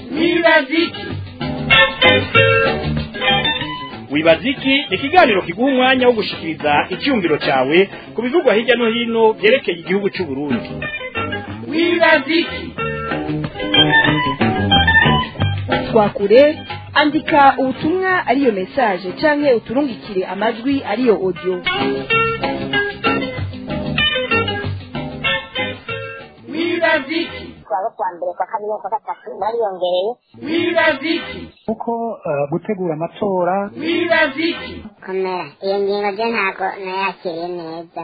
wibaziki wibaziki ni ikiganiro kiguha umwanya wo gushikiriza icyumviro cyawe ku bivugwa hirya no hino byerekeye igihugu cy'u Burundi wibaziki twakure andika ubutumwa ariyo message canke uturungikire amajwi ariyo audio wibaziki twaba kwa mbere kwa kabiri kwa gatatu bariyongereye wibaziki kuko eh, gutegura amatora wibaziki komera iyo ngingo byo ntabwo nayakiriye neza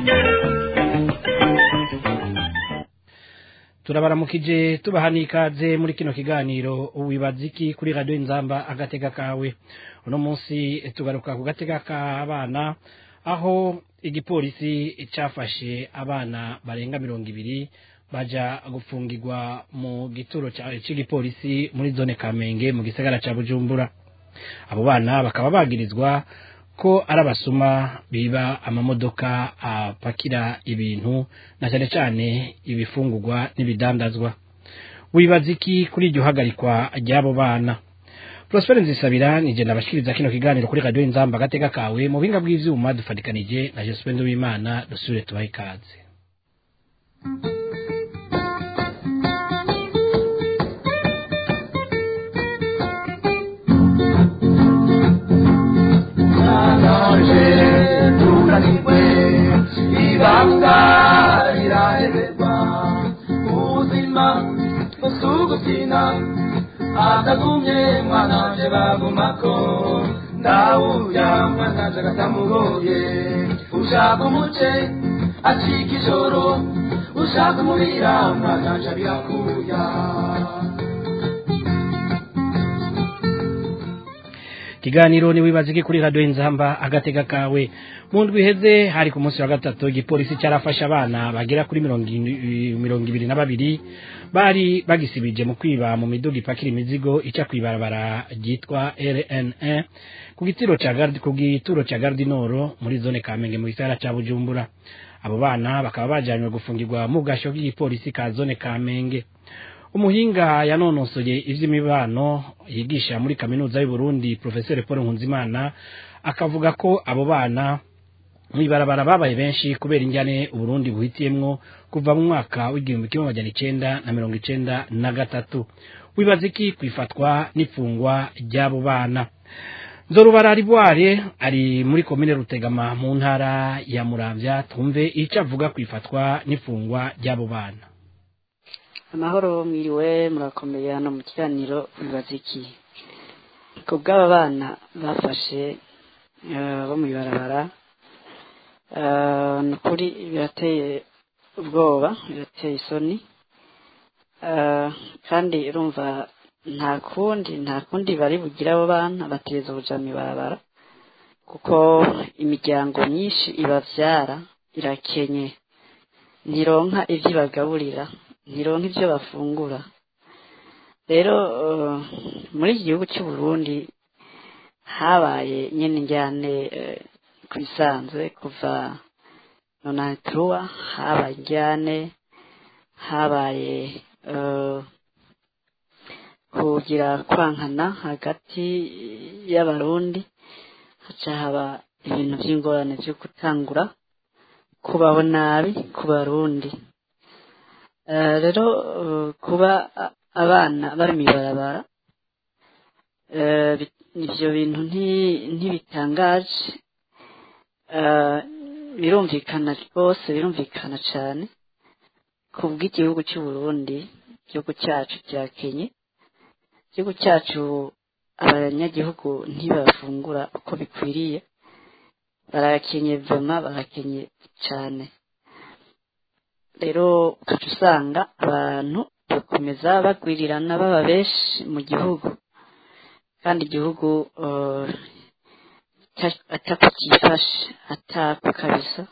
turabaramukije tubaha n'ikaze muri kino kiganiro wibaziki kuri radiyo inzamba agatega kawe uno munsi tugaruka ku gatega k'abana aho igipolisi cyafashe abana barenga mirongo ibiri baja gufungirwa mu gituro ca- c'igipolisi muri zone kamenge mu gisagara ca bujumbura abo bana bakaba bagirizwa ko ari abasuma biba amamodoka apakira ibintu na cyane cyane ibifungurwa n'ibidandazwa wibaza iki kuri iryo hagarikwa ry'abo bana Prosper Nzisabira nije nabashikiriza kino kiganiro kuri radio Inzamba gatega kawe mu binga bw'ivyuma dufatikanije na Jospin Wimana dusubire tubahe ikaze naje tunanirwe ibanga riraheberwa ubuzima busugukina atagumye mwananje bagumako ndawuya mwananje agatamugoye ushaka umuce acika ijoro ushaka umubira mwananje abirakuya kiganiro ni wibaza iki kuri radio Inzamba agatega kawe mu ndwi iheze hari ku munsi wa gatatu igipolisi cyarafashe abana bagera kuri mirongo ine- mirongo ibiri na babiri bari bagisibije mu kwiba mu miduga ipakira imizigo ica kwibarabara ryitwa RN1 ku gitiro ca Gardi ku gituro ca Gardinoro muri zone Kamenge mu gisagara ca Bujumbura abo bana bakaba bajanywe gufungirwa mu gasho k'igipolisi ka zone Kamenge umuhinga yanonosoye ivy'imibano yigisha muri kaminuza y'u Burundi Professeur Paul Nkunzimana akavuga ko abo bana mwibarabara babaye benshi kubera injyane Uburundi buhitiyemwo kuva mu mwaka w'igihumbi kimwe amajana icenda na mirongo icenda na gatatu wibaza iki kwifatwa n'ifungwa ry'abo bana Nzorubara Riboire ari muri komine Rutegama mu ntara ya Muramvya tumve ico avuga kwifatwa n'ifungwa ry'abo bana amahoro mwiriwe murakomeye hano mu kiganiro bibaza iki ku bw'aba bana bafashe eh, bo mu ibarabara eh, ni ukuri birateye ubwoba birateye isoni eh, kandi urumva nta kundi nta kundi bari bugire abo bana bateza ubuja mu ibarabara kuko imiryango myinshi ibavyara irakenye ntironka ivyo ibagaburira ntironka ivyo bafungura rero eh, muri iki gihugu cy'u Burundi habaye nyene njyane eh, ku bisanzwe kuva nonanturuwa habaye njyane habaye eh, kugira kwankana hagati y'abarundi haca haba ibintu vy'ingorane vyo gutangura kubaho nabi ku barundi Eh, rero eh, kuba a- abana bari mw'ibarabara eh, bi- ivyo bintu nti- ntibitangaje Eh, birumvikana rwose birumvikana cane ku bw'igihugu cy'u Burundi igihugu cyacu cyakenye igihugu cyacu abanyagihugu ntibafungura uko bikwiriye barakenye vema barakenye cane rero ugaca usanga abantu bakomeza bagwirirana baba benshi mu gihugu kandi igihugu eh, ata- atako cyifashe atako kabisa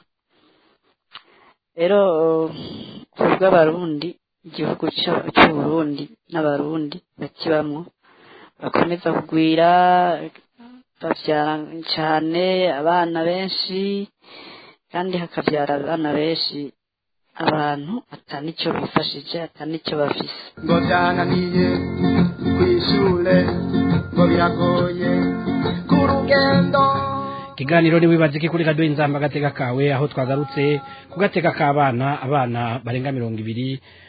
rero eh, ku bw'abarundi igihugu cy'u- cy'uburundi n'abarundi bakibamwo bakomeza kugwira bavyara cyane abana benshi kandi hakavyara abana benshi abantu atanicyo bifashije atanicyo bafise ngo byananiye ku ishure ngo biragoye ku rugendo ikiganiro ni wibazike kuri radiyo inzamba agateka kawe aho twagarutse ku gateka k'abana abana barenga mirongo ibiri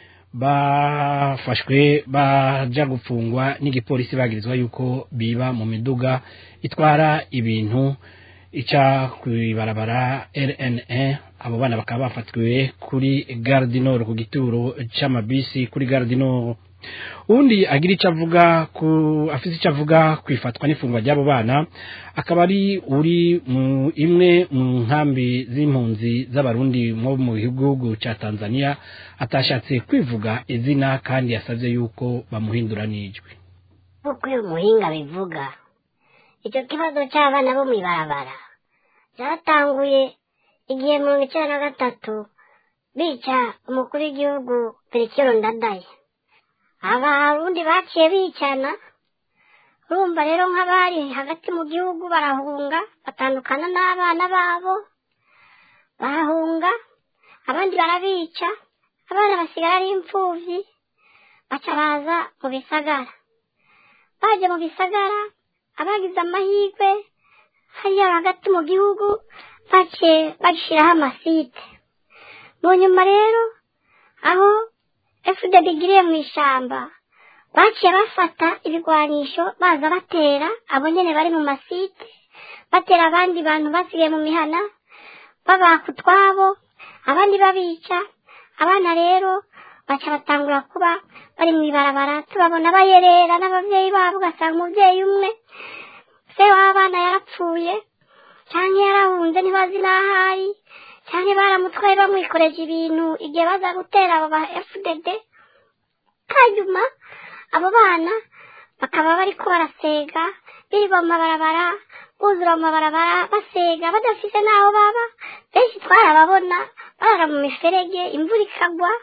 bafashwe baja gupfungwa n'igipolisi bagirizwa yuko biba mu miduga itwara ibintu ica kw'ibarabara rna abo bana bakaba bafatiwe kuri gare du nord ku gituro c'amabisi kuri gare du nord undi agira icyo avuga ku afite icyo avuga ku ifatwa n'ifungwa ry'abo bana akaba ari uri mu imwe mu nkambi z'impunzi z'abarundi mo mu gihugu cya tanzania atashatse kwivuga izina kandi yasabye yuko bamuhindura n'ijwi nk'uko uyu muhinga bivuga icyo kibazo cy'abana bo mu ibarabara cyatanguye igihe mirongo icyenda na gatatu bica umukuru w'igihugu perikiro ndadaye abarundi baciye bicana urumva rero nk'abari hagati mu gihugu barahunga batandukana n'abana babo barahunga abandi barabica abana basigara ari imfubyi baca baza mu bisagara baje mu bisagara abagize amahirwe hariya hagati mu gihugu baciye bashyiraho amasite mu nyuma rero aho fdb igiriye mu ishyamba baciye bafata ibigwanisho baza batera abo nyene bari mu masite batera abandi bantu basigaye mu mihana babaka utwabo abandi babica abana rero baca batangura kuba bari mu ibarabara tubabona bayerera n'ababyeyi babo ugasanga umubyeyi umwe se w'abana yarapfuye cyangwa yarahunze ntibazi n'aho ari cyangwa baramutwaye bamwikoreje ibintu igihe baza gutera abo ba fdd hanyuma abo bana bakaba bariko barasega birirwa mu mabarabara buzura mu mabarabara basega badafise n'aho baba benshi twarababona barara mu miferege imvura ikagwa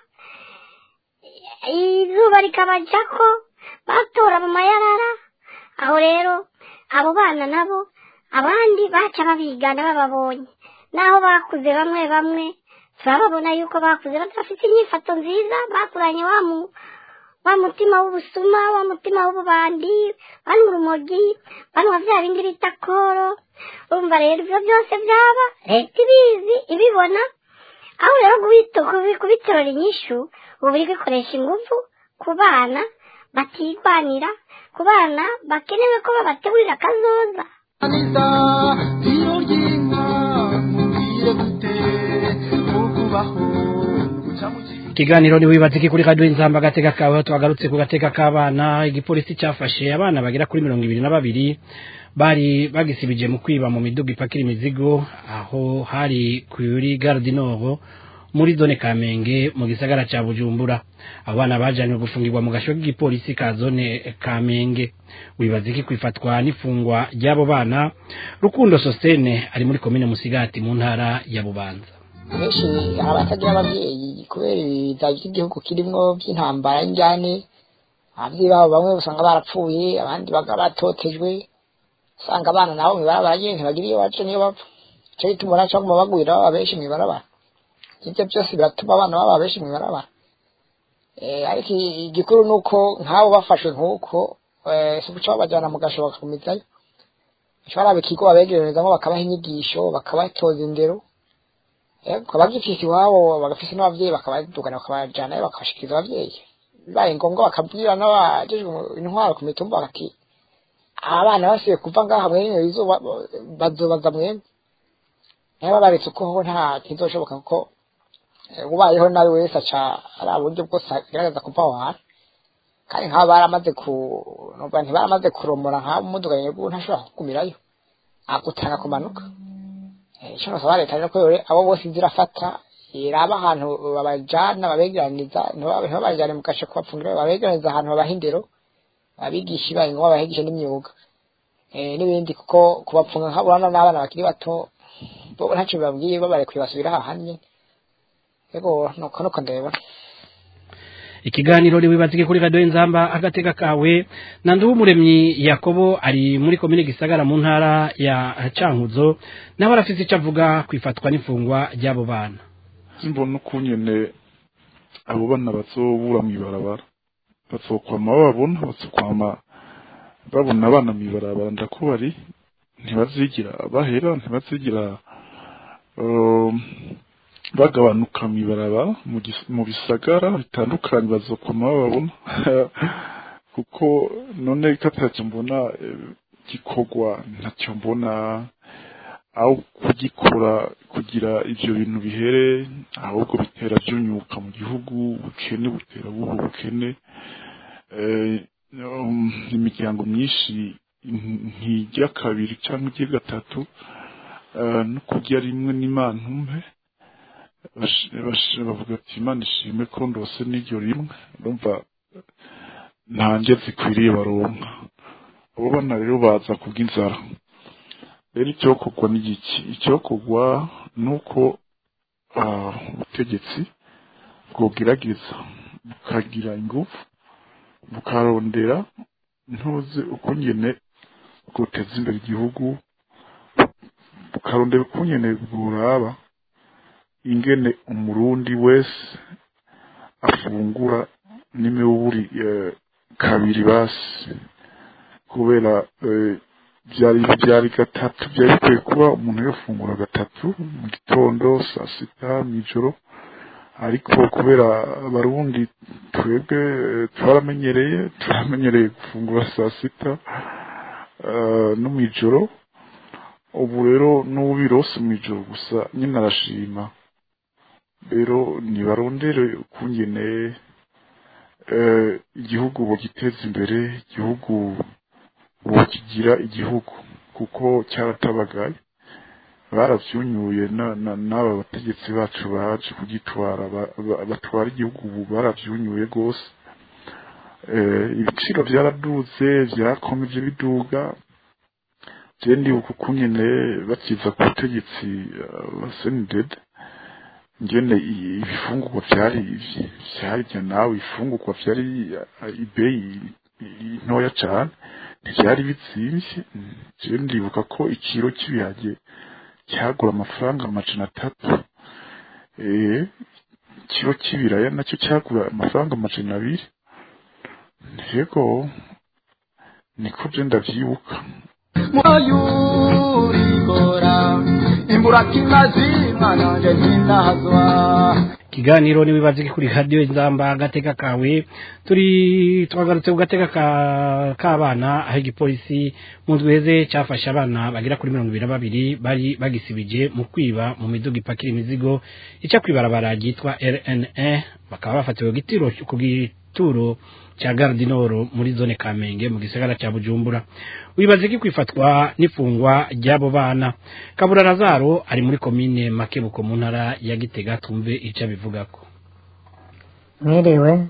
izuba rikabajako batora mu mayarara aho rero abo bana nabo abandi baca babigana bababonye naho bakuze bamwe bamwe turababona yuko bakuze badafite inyifato nziza bakuranye wa mu wa mutima w'ubusuma wa mutima w'ububandi banywa urumogi banywa bya bindi bita koro urumva rero ibyo byose byaba leta ibizi ibibona aho rero kubitorera inyishu ubu biri gukoresha ingufu ku bana batigwanira ku bana bakenewe ko babategurira akazoza anita iyo ry'inka mubwire gute ukubaho guca mu kigo ikiganiro ni wibazike kuri radiyo inzamba agateka kawe aho twagarutse ku gateka k'abana igipolisi cyafashe abana bagera kuri mirongo ibiri na babiri bari bagisibije mu kwiba mu miduga ipakira imizigo aho hari kuri gare du nord muri zone kamenge mu gisagara cya bujumbura abo bana bajanywe gufungirwa mu gasho k'igipolisi ka zone kamenge wibazike ku ifatwa n'ifungwa ry'abo bana rukundo sosene ari muri komine musigati mu ntara ya bubanza benshi hari abatagira ababyeyi kubera ibiza by'igihugu kirimo by'intambara y'injyane ababyeyi babo bamwe usanga barapfuye abandi bakaba batotejwe usanga abana nabo mu ibarabara nyine ntibagira iyo baca niyo bapfa icyo gituma ubona cyangwa bagwira baba benshi mu ibarabara ibyo byose biratuma abana baba benshi mu ibarabara Eh, ariko igikuru ni uko nk'abo bafashwe nk'uko eh, si guca babajyana mu gasho bakagumizayo bashobora ikigo babegererezamo bakabaha inyigisho bakabatoza indero ukaba gifise iwabo bagafise n'abavyeyi bakabadugana bakabajanayo bakabashikiriza abavyeyi bibaye ngombwa bakabwira n'abajejwe intwaro ku mitumba bati abana basubiye kuva ngaha mwene izuba bazobaza mwene niba baretse uko ho nta kizoshoboka kuko eh, ubayeho nawe wese aca ari uburyo bwose agerageza kuva aho hantu kandi nk'abo baramaze ku numva ntibaramaze kuromora nk'abo umuduga nyirwo ntashobora kugumirayo agutanga kumanuka Eh, icyo nasaba leta rero ko yore abo bose zirafata iraba ahantu babajana babegeraniza ntiba- ntibabajane mu gasho kubapfungira babegeraniza ahantu babaha indero abigisha ibaye ngo babahigishe n'imyuga Eh, n'ibindi kuko kubapfunga nk'abana n'abana bakiri bato bo ntacyo bibabwiye babarekuye basubira hahandi nyene yego nuko nuko ndabibona ikiganiro riwibazike kuri radiyo inzamba agateka kawe na nduwumuremyi yakobo ari muri komine gisagara mu ntara ya cankuzo nawe arafise icyo avuga ku ifatwa n'ifungwa ry'abo bana mbona uko nyine abo bana bazobura mw'ibarabara bazokwama bababona bazokwama babona abana mw'ibarabara ndakubari ntibazigira bahera ntibazigira um, bagabanuka mw'ibarabara mu gis- mu bisagara bitandukanye bazokwama bababona kuko none katacyo mbona eh, gikorwa ntacyo mbona aho kugikora kugira ivyo bintu bihere ahubwo bitera vyunyuka mu gihugu ubukene butera buba ubukene eh, um, imiryango myinshi nti- ntirya kabiri cyangwa irya gatatu eh, no kurya rimwe n'imana umpe bash- bash- bavuga ati imana ishime ko ndose n'iryo rimwe urumva nta ndya zikwiriye baronka abo bana rero baza kubw'inzara rero icyokorwa ni iki icyokorwa ni uko ah, ubutegetsi bwogerageza bukagira ingufu bukarondera ntuzi ukungene bwoteza imbere igihugu bukarondera ukungene bworaba ingene umurundi wese afungura n'imiburi eh, kabiri basi kubera eh, byari byari gatatu byari bikwiye kuba umuntu yafungura gatatu mu gitondo saa sita mw'ijoro ariko kubera abarundi twebwe eh, twaramenyereye turamenyereye gufungura saa sita eh, no mw'ijoro ubu rero n'ubirose mw'ijoro gusa nyine arashima rero nibarondere ukungene eh, igihugu bogiteza imbere igihugu bokigira igihugu kuko cyaratabagaye baravyunyuye na- na- n'aba bategetsi bacu baje kugitwara ba- ba- batwara igihugu ubu baravyunyuye rwose Eh, ibiciro byaraduze byarakomeje biduga je ndibuka ukungene bakiza ku butegetsi ba senidede ngene i- ibifungurwa vyari vyarya nawe ifungurwa vyari eh, ibeyi i- ntoya cane ntivyari bizimvye je ndibuka ko ikiro cy'ibiharage cyagura amafaranga amajana atatu eh ikiro cy'ibiraya nacyo cyagura amafaranga amajana abiri yego niko je ndavyibuka muyurigora imburakimazi mwananje ntinahazwa ikiganiro niwibaze kuri radio inzamba agateka kawe turi twagarutse ku gateka ka k'abana aho igipolisi mu ndwi heze cyafashe abana bagera kuri mirongo ibiri na babiri bari bagisibije mu kwiba mu miduga ipakira imizigo ica kwibarabara ryitwa rna bakaba bafatiwe ku gitiro ku gituro cya gardinoro muri zone kamenge mu gisagara cya bujumbura wibaze ko kwifatwa n'ifungwa ry'abo bana kabura razaro ari muri komine makebuko mu ntara ya gitega tumve icyo abivugako mwiriwe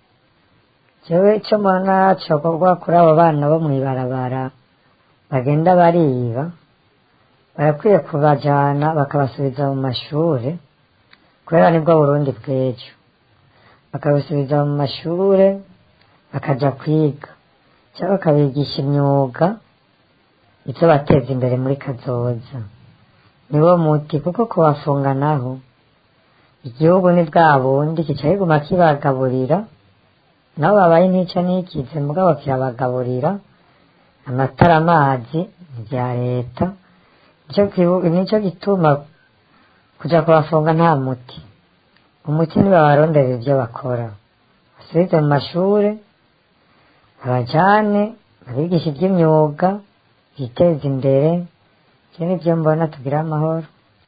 jewe icyo mbona cokorwa kuri abo bana bo mw'ibarabara bagenda bariba barakwiye kubajana bakabasubiza mu mashure kubera nibwo burundi bw'ejo bakabasubiza mu mashure bakaja kwiga cyangwa bakabigisha imyuga ivyo bateza imbere muri kazoza niwo muti kuko kubafunga naho igihugu ni bwa bundi kica kiguma kibagaburira nabo babaye ntica n'ikize mugabo kirabagaburira amatara amazi ni ibya leta nico kibu- nico gituma kuja kubafunga nta muti umuti nibabarondera ivyo bakora basubize mu mashure abajane abigisha iby'imyuga biteza imbere ivyo nivyo mbona tugira amahoro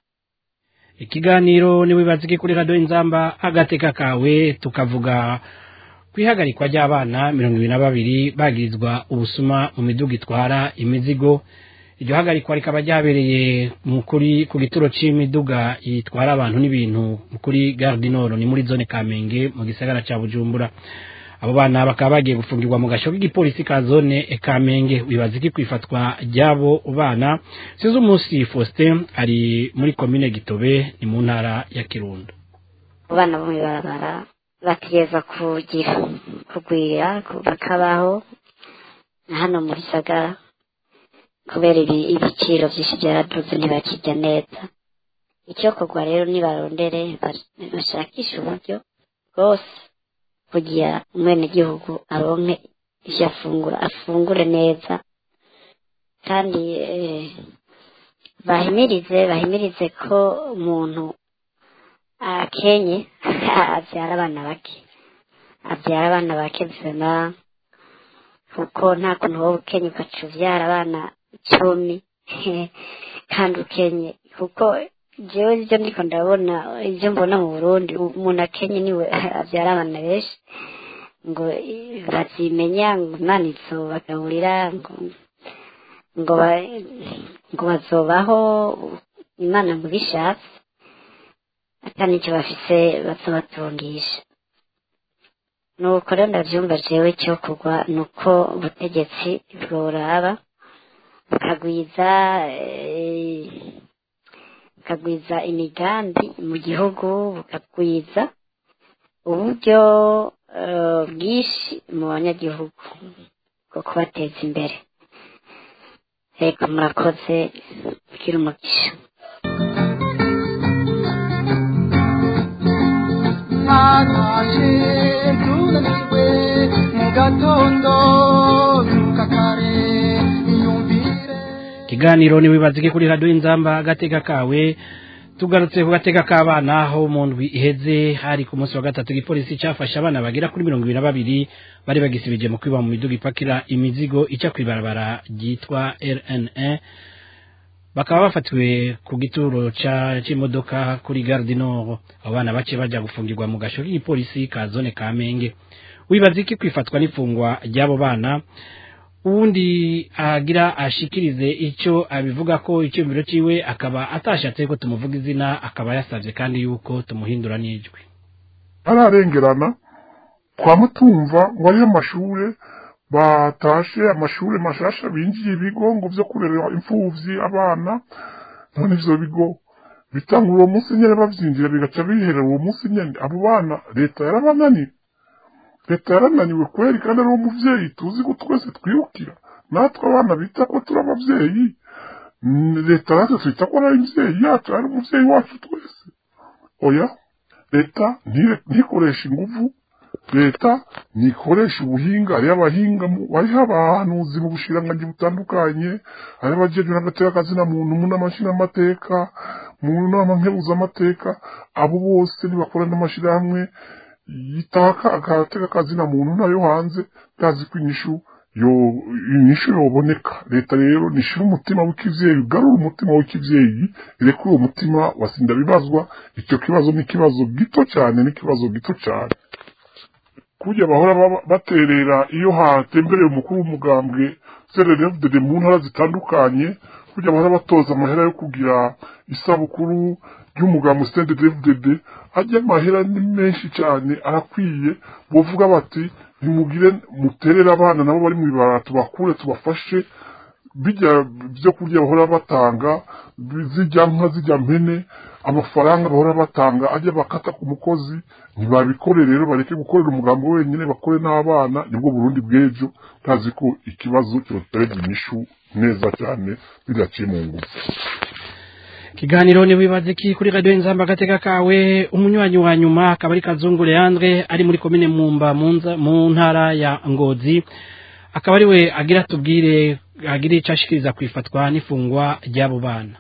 ikiganiro niwibaze kuri radio inzamba agateka kawe tukavuga kwihagarikwa ry'abana mirongo ibiri na babiri bagirizwa ubusuma mu miduga itwara imizigo iryo hagarikwa rikaba ryabereye mu kuri ku gituro c'imiduga itwara abantu n'ibintu kuri gare du nord ni muri zone kamenge mu gisagara ca bujumbura abo bana bakaba bagiye gufungirwa mu gasho k'igipolisi ka zone kamenge wibaza iki kwifatwa ry'abo bana sinzi umunsi faustin ari muri komine gitobe ni mu ntara ya kirundo abana bo mw'ibarabara bategereza kugira kugwira ku- bakabaho na hano muri sagara kubera ibi- ibiciro byinshi byaraduze ntibakirya neza icyo kugwa rero nibarondere ba- bashakishe uburyo bwose kugira umwenegihugu aronke ivyo afungura afungure neza kandi eh, bahimirize bahimirize ko umuntu akenye avyara abana bake avyara abana bake vema kuko nta kuntu wowe ukenye ugaca uvyara abana cumi kandi ukenye kuko jewe ivyo ndiko ndabona ivyo mbona mu burundi umuntu akenye niwe avyara abana benshi ngo eh, bazimenya ngo imana izobagaburira ngo ngo ba- ngo bazobaho imana ngo bishatse ata nicyo bafise bazobatungisha nuko rero ndavyumva jewe cyo kugwa nuko ubutegetsi bworaba bukagwiza eh, bukagwiza imigambi mu gihugu bukagwiza uburyo eh, bwinshi mu banyagihugu bwo kubateza imbere reka murakoze kugira umugisha ntatashe tunaniwe mu gatondo nuka kare iyumvire ikiganiro niwibazike kuri radiyo inzamba agateka kawe tugarutse ku gateka k'abana aho mu ndwi iheze hari ku munsi wa gatatu igipolisi cyafashe abana bagera kuri mirongo ibiri na babiri bari bagisibije mu kwiba mu miduga ipakira imizigo ica ku ibarabara ryitwa rna bakaba bafatiwe ku gituro ca- c'imodoka kuri gare du nord abo bana bace baja gufungirwa mu gasho k'igipolisi ka zone kamenge wibaza iki kwifatwa n'ifungwa ry'abo bana uwundi agira ashikirize icyo abivuga ko icyumviro ciwe akaba atashatse ko tumuvuga izina akaba yasabye kandi yuko tumuhindura n'ijwi ararengerana kwa mutumva ngo ariyo mashure batashe amashure mashasha binjiye ibigo ngo vyo kurera imfuvyi abana none ivyo bigo bitangura uwo munsi nyene bavyinjira bigaca biherera uwo munsi nyene abo bana leta yarabananiye leta yarananiwe kweri kandi ari uwo muvyeyi tuzi ko twese twirukira natwe abana bita ko turi abavyeyi Mm, leta natwe twita ko ari imvyeyi yacu ari umuvyeyi wacu twese oya leta ntire- ntikoresha inguvu leta ntikoresha ubuhinga hariho abahinga mu- hariho abahanuzi mu bushiranganji butandukanye hariho abajejwe n'agateka kazina muntu mu nama nshingamateka mu nama nkebuzamateka abo bose nibakora n'amashirahamwe yitaka agateka kazina muntu nayo hanze ndazi ko inyishu yo inyishu yoboneka leta rero nishira umutima w'ikivyeyi ugarura umutima w'ikivyeyi ireke uwo mutima wasinda bibazwa icyo kibazo ni ikibazo gito cyane ni ikibazo gito cyane kurya bahora baba- baterera iyo hatembereye umukuru w'umugambwe sererevdede mu ntara zitandukanye kurya bahora batoza amahera yo kugira isabukuru ry'umugambwe sererevdede ajya amahera ni menshi cyane arakwiye bovuga bati nimugire muterere abana nabo bari mu ibara tubakure tubafashe bijya byo kurya bahora batanga zijya nka zijya mpene amafaranga bahora batanga ajya bakata ku mukozi ntibabikore rero bareke gukorera umugambi wenyine bakore n'abana nibwo burundi bw'ejo ntazi ko ikibazo cyoterega inyishu neza cyane bidaciye mu ngufu ikiganiro ni wibaza iki kuri radiyo inzamba agateka kawe umunywanyi wa nyuma akaba ari kazungu leandre ari muri komine mumba mu nza- mu ntara ya ngozi akaba ari we agira tubwire agira icyo ashikiriza ku ifatwa n'ifungwa ry'abo bana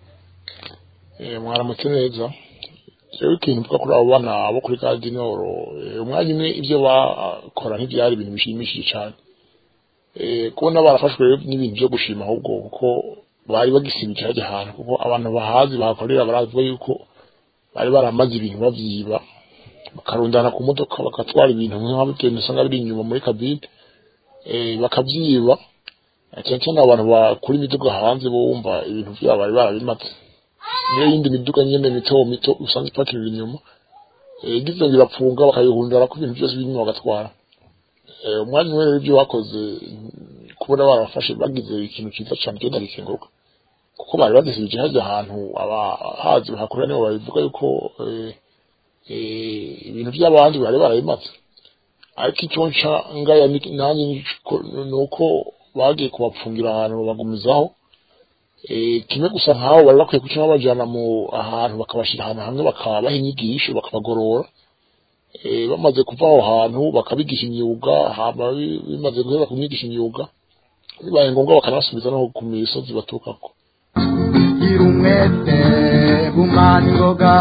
mwaramutse neza rero ikintu mvuga kuri abo bana bo kuri kadinoro umwanya umwe ibyo bakora ntibyari ibintu bishimishije cyane Eh, kubona barafashwe rero n'ibintu byo gushima ahubwo kuko bari bagisibikira hajya ahantu kuko abantu bahazi bahakorera baravuga yuko bari baramaze ibintu bavyiba bakarundana ku modoka bagatwara ibintu nk'abagenda usanga biri inyuma muri kabine eh, bakavyiba cyane cyane abantu bakura imiduga hanze bo wumva ibintu vyabo bari barabimaze niyo yindi miduga nyene mito mito usanga ipakirira inyuma eh, igize ngo irapfunga bakayihundara ko ibintu byose birimo bagatwara Eh, umwanya umwe rero ibyo bakoze mm, kubona barafashe bagize ikintu cyiza cyane cyo ndagikenguruka kuko bari badasibije hajya ahantu abahazi bahakorera nibo babivuga yuko eh, eh, ibintu by'abandi bari barabimaze ariko icyo nca ngaya ni- nanjye niko- ni uko bagiye kubapfungira ahantu babagumizaho Eh, kimwe gusa nk'abo bari bakwiye kuca babajyana mu ahantu bakabashyira ahantu hamwe bakabaha inyigisho bakabagorora eh, bamaze kuva aho hantu bakabigisha imyuga hama bi- bimaze guhera kumwigisha imyuga bibaye ngombwa bakanasubiza no ku misozi baturukako gira umwete gumana ingoga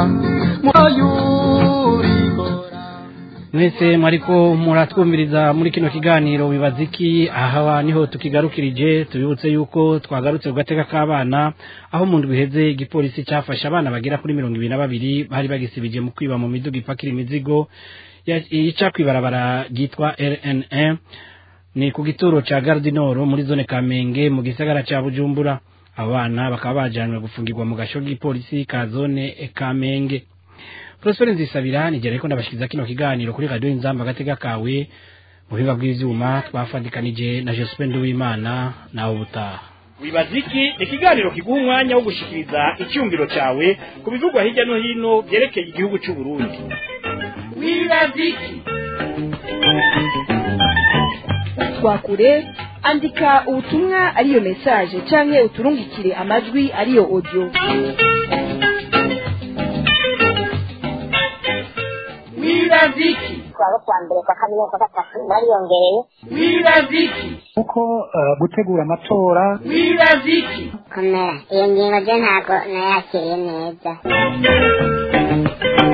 muyurigora mwese mwariko muratwumviriza muri kino kiganiro wibaza iki aha niho tukigarukirije tubibutse yuko twagarutse ku gateka k'abana aho mu ndwi iheze igipolisi cyafashe abana bagera kuri mirongo ibiri na babiri bari bagisibije mu kwiba mu miduga ipakira imizigo ya- ica kw'ibarabara ryitwa rna ni ku gituro ca gardinoro muri zone kamenge mu gisagara ca bujumbura abo bana bakaba bajanywe gufungirwa mu gasho k'igipolisi ka zone kamenge Prosper Nzisabira nigera ariko ndabashikiriza kino kiganiro kuri radio Inzamba gatega kawe mu biba bw'ivyuma twafadikanije na Jospin Duwimana nawe ubutaha wibaziki ni ikiganiro kiguha umwanya wo gushikiriza icyumviro cyawe ku bivugwa hirya no hino byerekeye igihugu cy'u Burundi wibaziki twakure andika ubutumwa ariyo message canke uturungikire amajwi ariyo audio wibaziki twaba kwa mbere kwa kabiri kwa gatatu bariyongereye wibaziki kuko eh, gutegura amatora wibaziki komera iyo ngingo je ntabwo nayakiriye neza